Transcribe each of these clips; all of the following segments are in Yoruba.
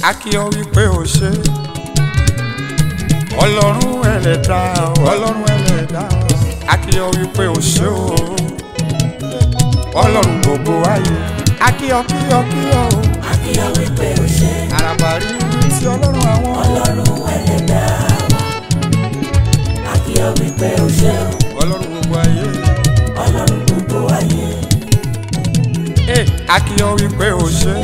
a kí ọ wípé o ṣe ọlọ́run ẹlẹ́dá ọlọ́run ẹlẹ́dá a kí ọ wípé o ṣe o ọlọ́run gbogbo ayé a kí ọ kí ọ kí ọ o Akíyọ̀ wípé o ṣe àràbàrí ti ọlọ́run àwọn ọlọ́run ẹlẹ́dá wa. Akíyọ̀ wípé o ṣe ọlọ́run gbogbo ayé ọlọ́run gbogbo ayé. Eh, a kí ọ wípé o ṣe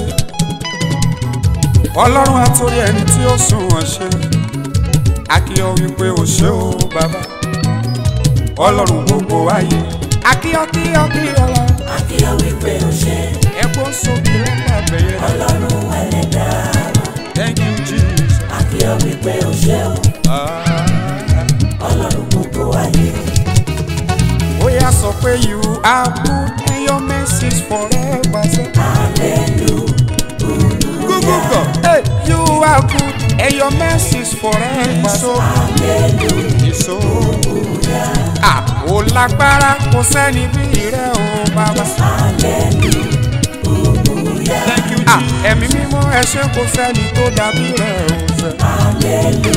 ọlọ́run àtòrí ẹni tí ó sùn wọ́n ṣe a kí ọ wípé o ṣe o bàbá ọlọ́run gbogbo ayé a kí ọ kí ọ kí ọ lọ Akíyọ̀ wípé o ṣe ẹ̀gbọ́n sókè lọ́pàá bẹ̀yẹ ọlọ́run ẹlẹ́dá wa. thank you jesus Akíyọ̀ wípé o ṣe ah, ọlọ́run gbogbo ayé. ó yá sọ pé you are good and your mercies forever say. Google hey, you are good and your mercies forever so. so. Ah, ó lágbára kò sẹ́ni bí rẹ̀ o bàbá. Thank you, ah, ẹ̀mí mímọ́ ẹ ṣé kò sẹ́ni tó dàbí rẹ̀ o sẹ́.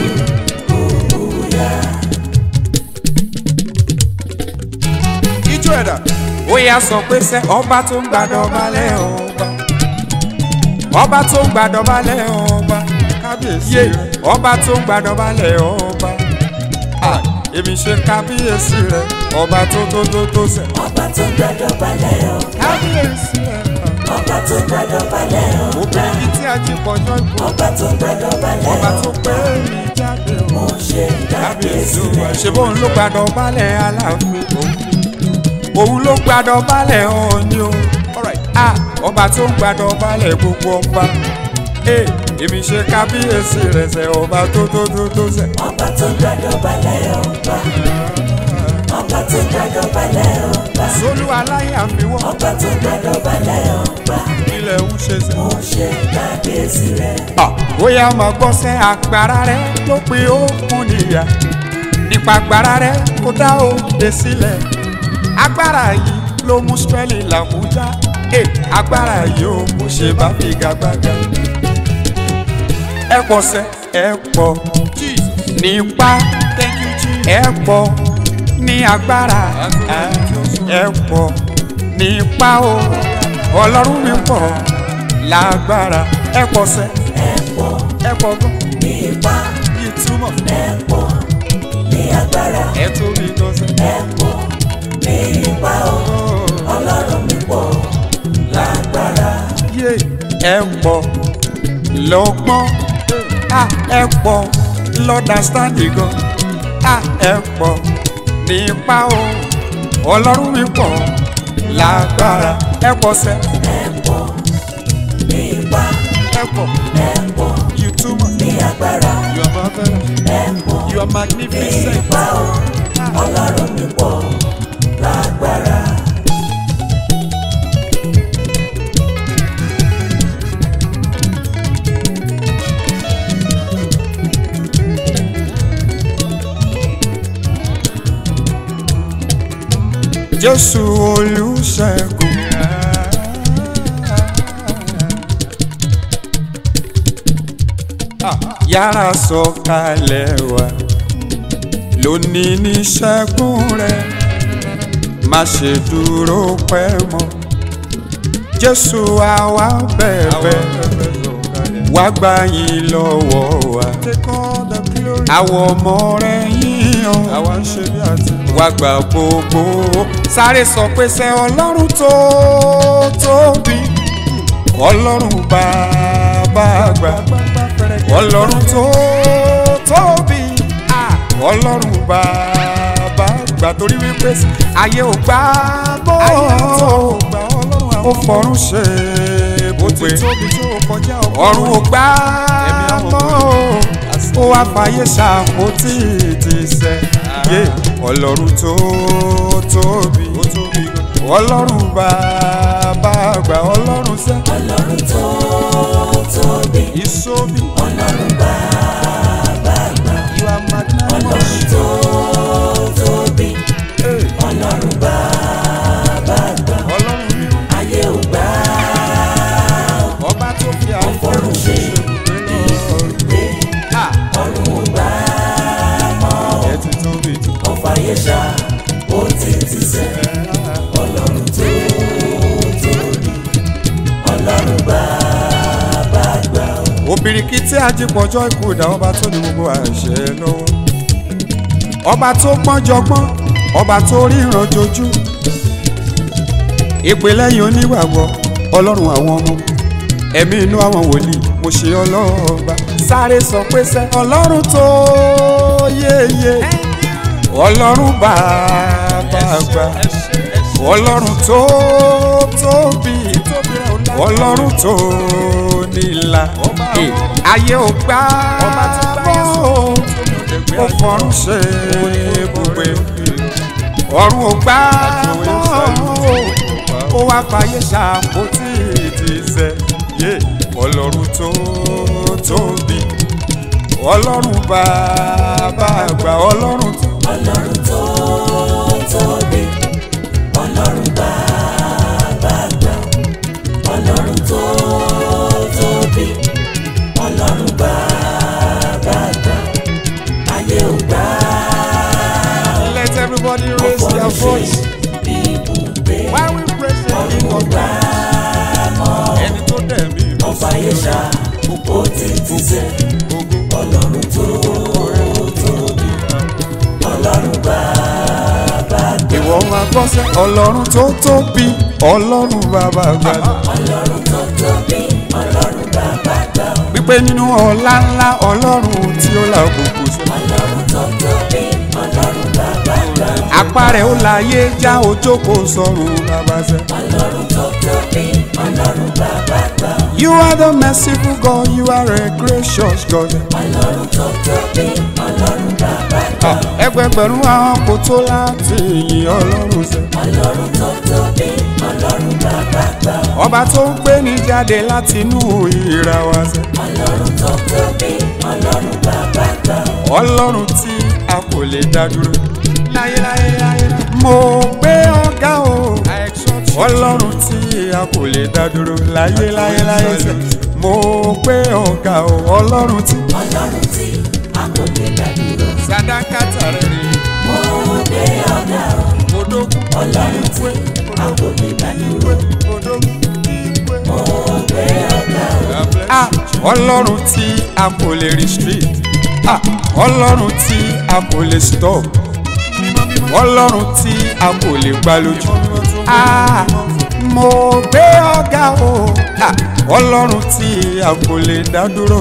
Ijó ẹ̀dá. Ó yá sọ pé sẹ́ ọba tó ń gbàdọ̀ balẹ̀ ọba. Ọba tó ń gbàdọ̀ balẹ̀ ọba. Kábíyèsí rẹ̀. Ọba tó ń gbàdọ̀ balẹ̀ ọba. Ah, Èmi ṣe kábíyèsí rẹ̀. Ọba tó tó tó tó sẹ̀. Ọba tó gbàdọ̀ balẹ̀ o. Kábíyèsí rẹ̀. Ọba tó gbàdọ̀ balẹ̀ o. Obìnrin tí a jí pọ̀jọ́ ìbò. Ọba tó gbàdọ̀ balẹ̀ Ọba o. tó pé mi jáde o. Mo ṣe kábíyèsí rẹ̀. ṣe bóun ló gbàdọ̀ balẹ̀ aláàfin òun ló gbàdọ̀ balẹ̀ ọ̀ọ́ni o Ah, ọba tó ń gbàdọ̀ balẹ̀ gbogbo ọba Eh, èmi ṣe kábíyèsí rẹ̀ sẹ́ ọba tó tó tó tó sẹ́ Ọba tó gbàdọ̀ balẹ̀ ọba. Ọba tó gbàdọ̀ balẹ̀ ọba. sólú aláyàfíwọ́ Ọba tó gbàdọ̀ balẹ̀ ọba. ilẹ̀ ń ṣe sẹ́. Mo ṣe kábíyèsí rẹ̀. Ah, bóyá máa gbọ́ sẹ́ agbára rẹ̀ ló pe òkun níyà nípa agbára rẹ̀ kó dá òde sílẹ̀ agbára yìí ló mú Ísírẹ́lì làbújá Eh, agbára yìí ó kò ṣe bá figagbága ẹ pọ̀ sẹ́ ẹ pọ̀ nípa ẹ pọ̀ ní agbára ẹ pọ̀ nípa o ọlọ́run mi pọ̀ lágbára ẹ pọ̀ sẹ́ Ẹ̀pọ̀ ẹ pọ̀ gan ní ipá. yìí túmọ̀ Ẹ̀pọ̀ ní agbára. ẹ tóbi gan sẹ́. Ẹ̀pọ̀ ní ipá o. Ọlọ́run mi pọ̀ lágbára. yé ẹ pọ̀ lọ́gbọ́n à ẹ pọ̀ lọ́dàstáǹdì gan à ẹ pọ̀ nípa o ọlọ́run mi pọ̀ lágbára ẹ pọ̀ sẹ́ Ẹ̀pọ̀ ní ipá. ẹ pọ̀ Ẹ̀pọ̀ you too much ní agbára. you are marvelous Ẹ̀pọ̀ you are ní magnificent ipá o. Ọlọ́run mi pọ̀ lágbára. jésù olùṣègùn. yára sọ̀kalẹ̀ wá lónìí ní ṣẹ́gun rẹ̀ má ṣe dúró pẹ́ mọ́ jésù àwa bẹ̀bẹ̀ wá gbà yín lọ́wọ́ wa àwọn ọmọ rẹ̀ yíyan wá gbà gbogbo sáré sọ pé sẹ́ ọlọ́run tó tóbi ọlọ́run bàbá àgbà ọlọ́run tó tóbi ah, ọlọ́run bàbá àgbà torí wípé ayé ò gbà bó ó fọ̀run ṣe bùgbé ọ̀run ò gbà mọ́ ó wá fàyè ṣàpótí ti sẹ́ yé ọlọ́run tó tóbi ọlọ́run bàbá àgbà ọlọ́run sẹ́ Ọlọ́run tó tóbi. ìsómi Ọlọ́run bàbá àgbà. you are magnanimous. Ọlọ́run tó tóbi. Ọlọ́run bàbá àgbà. ọlọ́run mi Ayé ò gbà ọba tó fi àwọn fọ́run ṣe bìrìkìtì ajípọ̀jọ́ ikú ìdá ọba tó ní gbogbo àṣẹ lọ́wọ́ ọba tó pọ́njọgbọ́n ọba tó ríran jojú ìpè lẹ́yìn onígbàgbọ́ ọlọ́run àwọn ọmọ ẹ̀mí inú àwọn wòlíì mo ṣe ọlọ́ọ̀ba sáré sọ pé sẹ́ ọlọ́run tó yéye ọlọ́run bàbá àgbà ọlọ́run tó tóbi ọlọ́run tó nílà ayé ò gbà bọ́ ó fọ̀run ṣe ibùgbé ọ̀run ò gbà bọ́ ó wá fàyè ṣàpótí ìdíṣẹ́ yé ọlọ́run tó tóbi ọlọ́run bàbá àgbà ọlọ́run tó. ọlọ́run tó tóbi ọlọ́run bàbá àgbà ọlọ́run tó tóbi ọlọ́run bàbá àgbà ayé ò gbà Let everybody raise their voice bí ibùgbé while we praise the king of gbà mọ́ ẹni tó dẹ̀ mí lọ ọba yẹsà ó ti ti sẹ́ ọlọ́run tó tóbi ọlọ́run bàbá àgbà ìwọ máa gbọ́ sẹ́ ọlọ́run tó tóbi ọlọ́run bàbá àgbà ọlọ́run tó tóbi ọlọ́run bàbá àgbà wípé nínú ọlá ńlá ọlọ́run tí ó la òkùnkùn sẹ́ ọlọ́run tó tóbi ọlọ́run bàbá àgbà apá rẹ̀ ó láyé já ojókòó sọ̀rùn bàbá sẹ́. ọlọ́run tó tóbi ọlọ́run bàbá àgbà You are the merciful God, you are a gracious God. ọlọ́run tó tóbi ọlọ́run bàbá àgbà Ẹgbẹgbẹ̀rún àwọn kò tó láti yìn ọlọ́run sẹ́. ọlọ́run tó tóbi ọlọ́run bàbá àgbà Ọba tó ń gbé ní jáde láti inú ìra wa sẹ́. ọlọ́run tó tóbi ọlọ́run bàbá àgbà Ọlọ́run tí a kò lè dá dúró. Láyéláyé láyé. Mo gbé ọ̀gá o. Ọlọ́run tí a kò lè dá dúró. Láyéláyé láyé sẹ́. Mo gbé ọ̀gá o. Ọlọ́run tí. ọlọ́run tí a kò lè dá dúró Sàdákàtà rẹ̀ rè mo gbé ọ̀gá o é. Odókun. ọlọ́run tí a kò lè dá dúró Odókun. mo gbé ọ̀gá o Ah, ọlọ́run tí a kò lè restrict ah, ọlọ́run tí a kò lè stop ọlọ́run tí a kò lè gbá lójú ah, mo gbé ọ̀gá o ah, ọlọ́run tí a kò lè dá dúró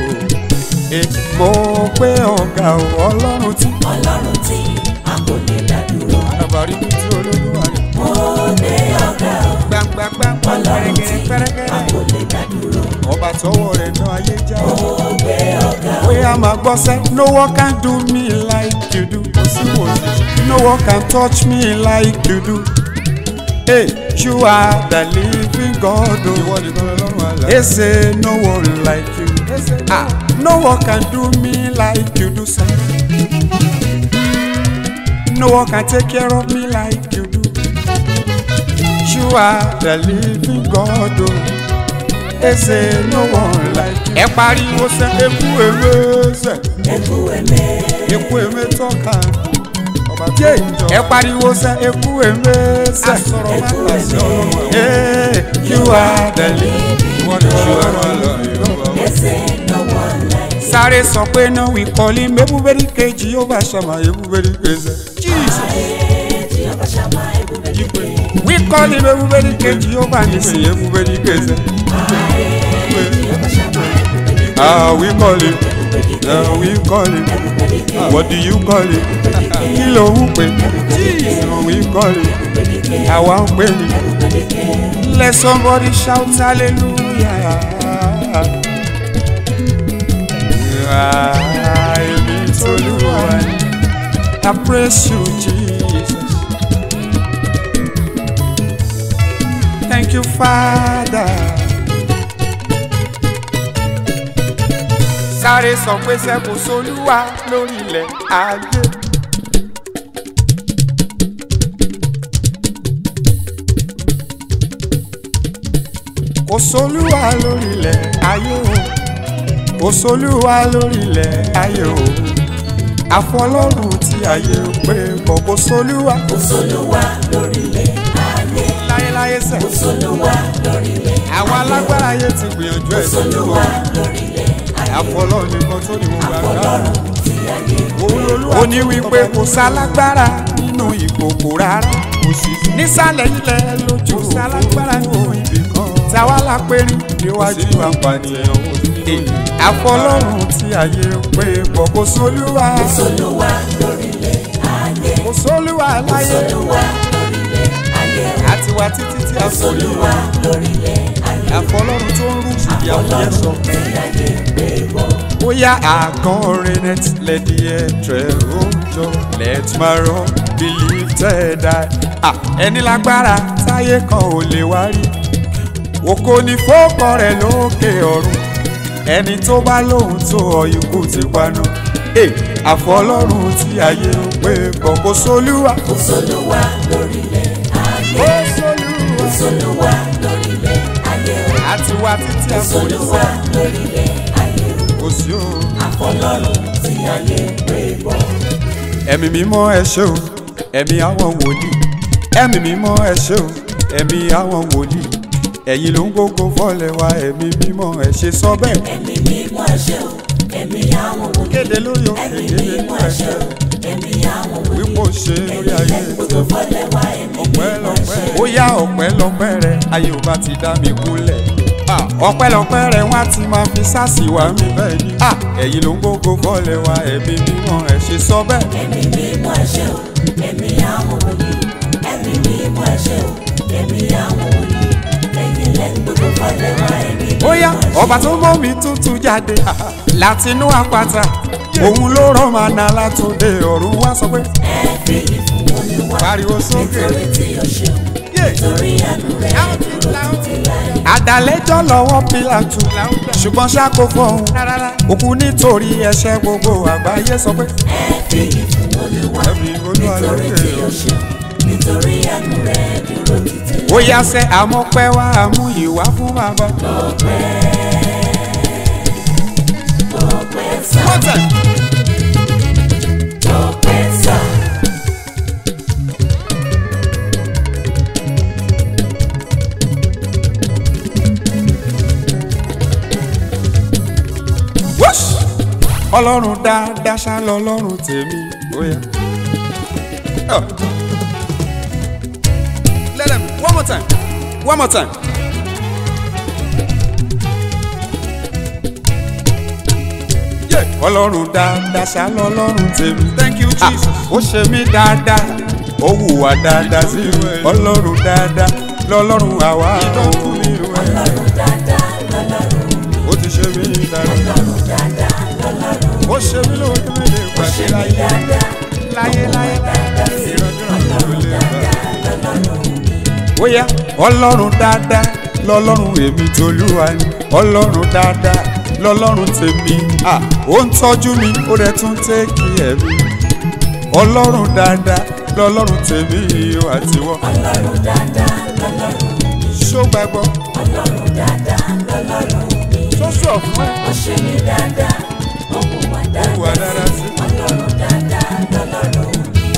eh, mo gbé ọ̀gá o ọlọ́run tí. ọlọ́run tí a kò lè dá dúró àbárí mi tí olódùwà rẹ̀ mo gbé ọ̀gá o gbàngbàngbà ọlọ́run tí a pẹ́rẹ́gẹ́rẹ́ kò lè dá dúró ọba tọwọ́ rẹ̀ náà ayé já o. mo gbé ọ̀gá o Oya máa gbọ́ sẹ́, no one can do me like you do. Kò sí wò sí. No one can touch me like you do. Hey, you are the living God. Ìwọ ni gbọ́dọ̀ lọ́rùn àlá. They say no one like you. Ah, no one can do me like you do, sir. No one can take care of me like you do. You are the living God. Oh. They say no one like you. Ẹ pariwo sẹ́, eku ewé sẹ́ ẹkú ẹ̀mẹ́ eku eme tọ́ka ọba tí èjọ. ẹ pariwo sẹ eku eme sẹ. asọ̀rọ̀ máa ta sí ọlọ́run ẹ̀. ee you are the living wọ́n ní ṣe ọ̀rọ̀ lọ ẹsẹ̀ lọ́wọ́ láì sáré sọ pé náà wí kọ́lí mẹ́búbẹ́rì kejì yóò bá ṣàmà ebúbẹ́rì kejì. jesus tí ọba ṣàmà ẹkú bẹ́ẹ̀ wí kọ́lí mẹ́búbẹ́rì kejì yóò bá ní sí ebúbẹ́rì kejì. ọba ṣàmà ẹkú bẹ́ẹ̀ ah we call it ah we call it what do you call it kí ló ń pè jesus we call it àwa ń pè ní. let somebody shout hallelujah. Ah, èmi t'Olúwa ni. I praise you Jesus. Thank you Father. sáré sọ pé sẹ́kù sólúwa lórí ilẹ̀ ayé. kò sólúwa lórí ilẹ̀ ayé o kò sólúwa lórí ilẹ̀ ayé o àfọlọ́run tí ayé ń pè kò kò sólúwa kò sólúwa lórílẹ̀ ayé láyéláyé sẹ̀ kò sólúwa lórílẹ̀ àwọn alágbára ayé ti gbìyànjú ẹ̀ sólúwa lórílẹ̀ àfọlọ́run nìkan tó ní gbogbo agbára. ọlọ́run tí ayé òun lolúwa ó ní wípé kò sálágbára nínú ìkòkò rárá kò sí nísàlẹ̀ ilẹ̀ lójú sálágbára nínú ibì kan táwa la périn níwájú apànìyàn àfọlọ́run tí ayé ń pè bọ̀ kò sólúwa solúwa lórílẹ̀ ayé kò sólúwa láyé solúwa lórílẹ̀ ayé àti wá títí tí a sọ solúwa lórílẹ̀ ayé àfọlọ́run tó ń rú ìyàwó yẹn sọ. ọlọ́run tí ayé gbé bọ̀. bóyá àkọrin net lẹ́dí ẹ̀trẹ̀ òjò let my rock be lifted high. Ah, ẹni lágbára táyé kan ò lè wá rí òkò ní fọ́ọ̀kọ rẹ̀ lókè ọ̀run ẹni tó bá lóhun tó ọ̀yùnkù ti paná. Hey, àfọlọ́run tí ayé ń pè bọ̀ kò sólúwa. kò solúwa lórílẹ̀ ayé kò sólúwa. kò solúwa lórílẹ̀ ayé àti wá títí kò àforí solúwa lórílẹ̀ ayé kò sí o. àfọlọ́run tí ayé gbé bọ̀. ẹ̀mí mímọ́ ẹ ṣé o ẹ̀mí àwọn wòlíì ẹ̀mí mímọ́ ẹ ṣé o ẹ̀mí àwọn wòlíì ẹ̀yin ló ń gbógo fọ́lẹ̀ wa ẹ̀mí mímọ́ ẹ ṣe sọ bẹ́ẹ̀. ẹ̀mí mímọ́ ẹ̀ṣẹ̀ o ẹ̀mí àwọn wòlíì kéde lórí o ẹ̀mí kéde mímọ́ nínú ẹ̀ṣẹ̀ ẹ̀ṣẹ̀ o ẹ̀mí àwọn wòlíì wípé ó ṣe lórí ayé gbogbo fọlẹ̀ wá ẹ̀mí ọpẹ́ mímọ́ lọ́pẹ́ ẹ̀ṣẹ̀ ó yá ọpẹ́ lọ́pẹ́ rẹ ayé ò bá ti dá mi kúnlẹ̀ Ah, ọpẹ́ lọ́pẹ́ rẹ wọ́n á ti máa fi sáàsì wá mi bẹ́ẹ̀ ni Ah, ẹ̀yin ló ń gbógo fọ́lẹ̀ wa ẹ̀mí mímọ́ ẹ ṣe sọ bẹ́ẹ̀. ẹ̀mí mímọ́ ẹ̀ṣẹ̀ o ẹ̀mí àwọn wòlíì ẹ̀mí mímọ́ ẹ̀ṣẹ̀ o ẹ̀mí àwọn wòlíì ẹ̀yin lẹ́nu gbogbo fọlẹ̀ wá ẹ̀mí mímọ́ bóyá ẹ̀ṣẹ̀ ọba tó mọ́ mi tútù jáde látinú àpáta òun ló rán màná látòde ọ̀run wá sọ pé ẹ fi ìfún olúwa pariwo sókè nítorí tí o ṣeun nítorí àánú rẹ̀ dúró títí láé. àdàlẹ́jọ́ lọ́wọ́ pílàtù ṣùgbọ́n ṣáko fọ́hún òkú nítorí ẹ̀ṣẹ̀ gbogbo àgbáyé sọ pé ẹ fi ìfún olúwa ẹ̀mí olúwa nítorí lókè tí o ṣeun nítorí àánú rẹ̀ dúró títí láé. ó yá sẹ́ àmọ́pẹ́ wá àmú ìwá fún bàbá. ọpẹ́ sá One time. ọpẹ́ sá Whoosh! ọlọ́run dáadáa ṣá lọ́lọ́run tèmi bóyá. Oh. Let them one more time one more time. Yeah. ọlọ́run dáadáa ṣá lọ́lọ́run tèmi. thank you jesus. ó ṣe mí dáadáa ó hùwà dáadáa sí mi. ọlọ́run dáadáa lọ́lọ́run àwa ò ní ìwé. ọlọ́run dáadáa lọ́lọ́run ó ti ṣe mí dáadáa. ọlọ́run dáadáa lọ́lọ́run ó ṣe mí lóore mi lè ṣe pàṣẹ mí láyé dáadáa láyé láyé dáadáa sí ìrọ̀jọ́ ló lè bá. dáadáa lọ́lọ́run ó yá ọlọ́run dáadáa lọ́lọ́run èmi tolúwa ni ọlọ́run dáadáa lọ́lọ́run tèmi à ó ń tọ́jú mi ó rẹ̀ tún tẹ́kì ẹ̀mí ọlọ́run dáadáa lọ́lọ́run tèmi ó àtiwọ́ ọlọ́run dáadáa lọ́lọ́run ṣó gbàgbọ́ ọlọ́run dáadáa lọ́lọ́run tó sọ fún ẹ ó ṣe mí dáadáa ó hùwà wà dáadáa dára sí ọlọ́run dáadáa lọ́lọ́run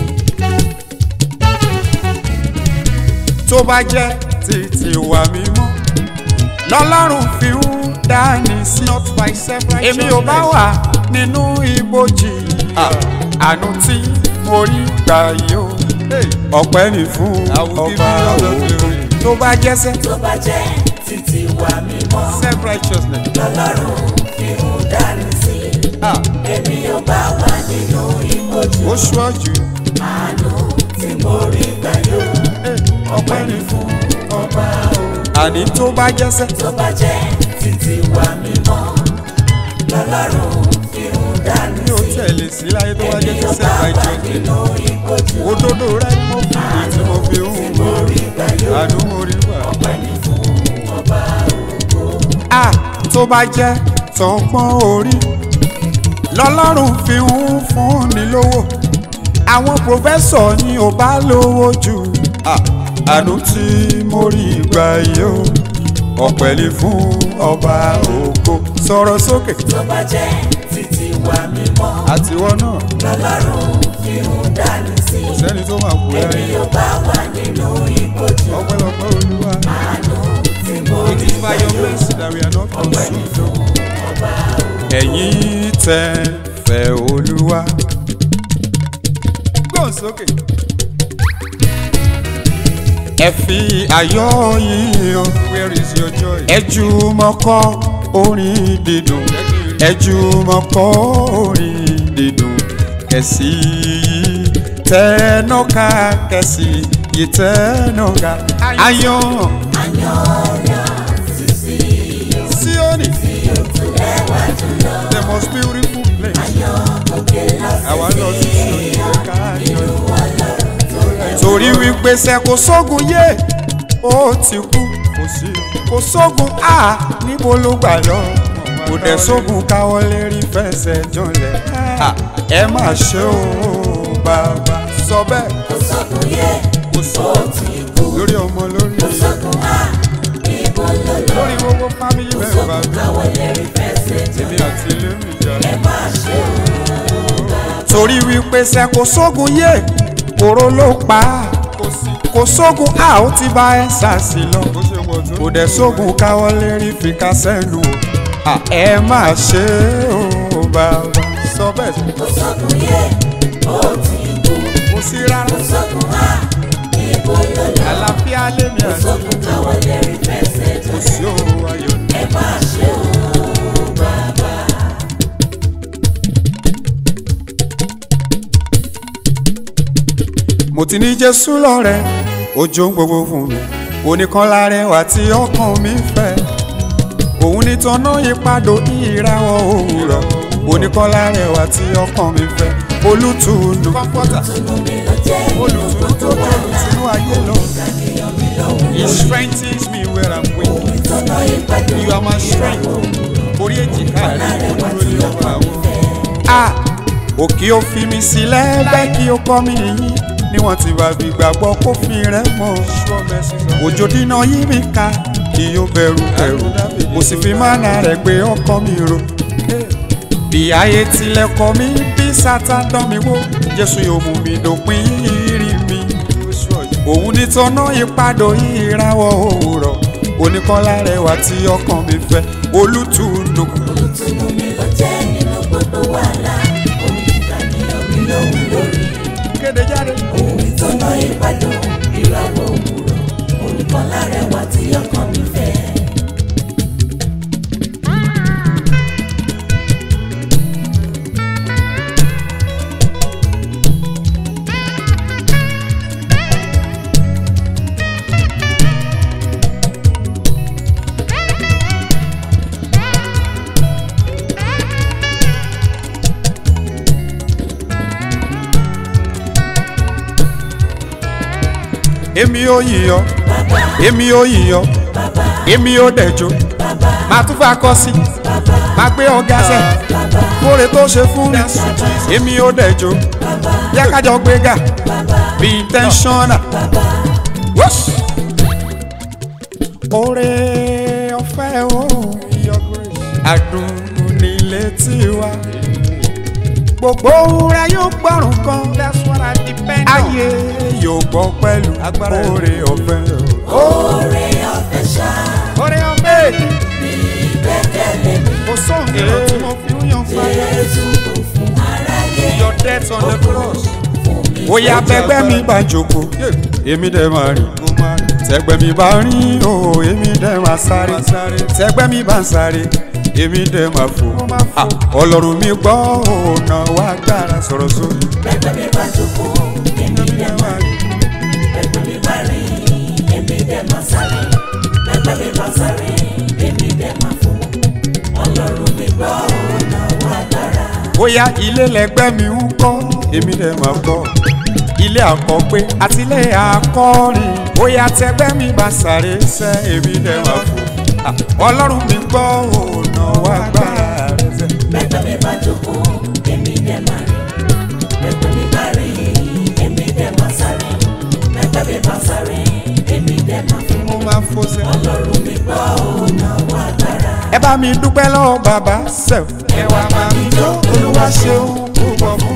tó bá jẹ́ títí wà mímọ́ lọ́lọ́run fi ń dání sí èmi ò bá wà nínú ibojì àánú tí mo rí gbà yìí ó ọpẹ́ ní fún ọba òun tó bá jẹ́sẹ́ tó bá jẹ́ títí wà mímọ́ self righteousness lọ́lọ́run fi ń dání sí èmi ò bá wà nínú ìbòjú ó ṣọ́jú àánú tí mo rí gbà yóò ọpẹ́ ní fún ọba òun àní tó bá jẹ́sẹ́ tó bá jẹ́ títí wà mímọ́ lọ́lọ́run fi ń dání mi ò sí tẹ̀lé sí láyé tó bá èmi jẹ́sẹ́ ò bá self wà righteousness nínú ìbòjú òdodo rẹ ni mo fi ìdí tí mo fi ń mo wò rí gbà yóò àánú mo rí gbà. ọpẹ́ ní fún ọba a tó bá jẹ́ tọpọ́n orí lọ́lọ́run fi ń fúnni lówó àwọn pòfẹ́sọ̀ ni ò bá lówó jù Ah, àánú tí mo rí gbà yìí ó ọpẹ́ ní fún ọba ògo sọ̀rọ̀ sókè tó bá jẹ́ títí wà mímọ́ àtiwọ́ náà lọ́lọ́run fi ń dání sí kò sẹ́ni tó máa kú èmi ẹ́ ò bá wà nínú ìbòjú ọpẹ́lọpẹ́ olúwa àánú tí mo it rí is gbà by your yóò mercy that we are not ọpẹ́ ní consumed. fún ọba ẹ̀yin tẹ́ fẹ́ olúwa. gbọ́n sókè. ẹ fi ayọ̀ yín hàn. where is your joy. ẹ jùmọ̀ kọ orin dídùn. ẹ jùmọ̀ kọ orin dídùn. kẹ̀sì yìí tẹ́nọ́ka kẹ̀sì yìí tẹ́nọ́ka. ayọ̀ Sioni. The most beautiful place. Àwa lọ sí Sioni káàkiri. Torí wípé ṣe kò sógun yé, ó ti kú. Kò sí. Kò sógun á níbo ló gbà lọ. Kò dẹ̀ sógun káwọ́ lérí fẹsẹ̀ jọlẹ̀. À, Ẹ má ṣe o bàbá. Sọ bẹ́ẹ̀. kò sókun yé Kò sọ lórí ọmọ lórí sókun á ibo ló lọ lórí gbogbo fámìlì mẹ́rin bá mi. káwọ́ lérí fẹsẹ̀ jọ Èmi àti ilé mi jà. ẹ má ṣe torí wípé ṣe kò sógun yé kóró ló pa á kò sógun a ó ti bá ẹ ṣàṣì lọ kò dẹ̀ sógun káwọ́ lérí fi ká sẹ́nu o À, ẹ má ṣe o bàbá sọ bẹ́ẹ̀ sí. kò sókun yé ó ti kú kò sí rárá sókun á ibo ló lọ àlàáfíà lèmi àti sókun káwọ́ lérí fẹsẹ̀ jọ kò sí òru ayọ̀ ní. ẹ má ṣe o bàbá. mo ti ní jésù lọ́rẹ̀ ojú ń gbogbo fún mi oníkan lárẹwà tí ọkàn mi fẹ́ òun ní tọ́nà ìpadò ìràwọ̀ òwúrọ̀ oníkan lárẹwà tí ọkàn mi fẹ́ olùtùnú Tùnú mi ló jẹ́ olùtùnú tó bá olùtùnú ayé lọ ìyàn mi lọ́wọ́ he strengthens me where I'm weak ìtọ́nà ìpàdé you are my strength orí èjìká rẹ̀ olúwo lé ọba àwọn. a òkè ó fi mi sílẹ̀ bẹ́ẹ̀ kí ó kọ́ mi yín níwọ̀n tí bá fi gbàgbọ́ kó fi rẹ̀ mọ́ òjò dínà yí mi ká kí ó bẹ̀rù bẹ̀rù mo sì fi mánà rẹ̀ pé ọkàn mi ro bí ayé tilẹ̀ kọ̀ mí bí sátán dán mi wò jésù yóò mú mi dòpin ìrì mi òun ní tọ́nà ìpadò ìràwọ̀ òwúrọ̀ oníkọ́lá rẹwà tí ọkàn mi fẹ́ olùtùnú Tùnú mi ló jẹ́ nínú gbogbo wàhálà òun nìkan ni omi lòun lórí kéde jáde. òun ìtọ́nà ìpàdé ìràwọ̀ òwúrọ̀ olùkọ́ lárẹwà tí ọkàn mi fẹ́. èmi ò yíyọ èmi ò yíyọ èmi ò dẹjọ màá tún fà kọ sí màá gbé ọgá sẹ kóre tó ṣe fún mi èmi ò dẹjọ yẹ kájọ gbéga bí intentional. Whoosh! Oore ọ̀fẹ́ o adùn nílé tiwa gbogbo rẹ yóò gbọ́rùn kan ayé yóò gbọ́ pẹ̀lú oore ọ̀fẹ́ o. Oore ọ̀fẹ́ ṣá oore ọ̀fẹ́ gbẹ́kẹ̀lé mi kò sóhun èrò tí mo fi ń yan fáyà Jésù kò fún aráyé your death on the cross. Oya bẹgbẹ́ mi bá jókòó, èmi dẹ̀ máa rìn. Tẹgbẹ́ mi bá rìn, o èmi dẹ̀ máa sáré. Tẹgbẹ́ mi bá ń sáré, èmi dẹ̀ máa fò. Ah, Ọlọ́run mi gbọ́ ọ̀nà wa gbára sọ̀rọ̀ sórí. Bẹ́gbẹ́ mi bá jókòó èmi dẹ̀ máa rìn bẹ́gbẹ́ mi bá rìn èmi dẹ̀ máa sáré bẹ́gbẹ́ mi bá sáré èmi dẹ̀ máa fò Ọlọ́run mi gbọ́ ọ̀nà wa dára. Bóyá ilé lẹgbẹ́ mi ń kọ́, èmi dẹ̀ máa kọ́. Ilé àkọ́gbé àti ilé akọrin. Bóyá tẹgbẹ́ mi bá sáré sẹ́, èmi dẹ̀ máa fò. Ah, Ọlọ́run mi gbọ́ ọ̀nà wa gbára rẹ̀ sẹ́. Bẹ́gbẹ́ mi bá jókòó èmi dẹ̀ máa rìn bẹ́gbẹ́ mi bá rìn èmi dẹ̀ máa sáré bẹ́gbẹ́ mi bá sáré èmi dẹ̀ máa fò Mo máa fò sẹ́. Ọlọ́run mi gbọ́ ọ̀nà wa dára. ẹ bá mi dúpẹ́ lọ́wọ́ bàbá sẹ́f. ẹ wá máa mi jó olúwa ṣeun púpọ̀ fún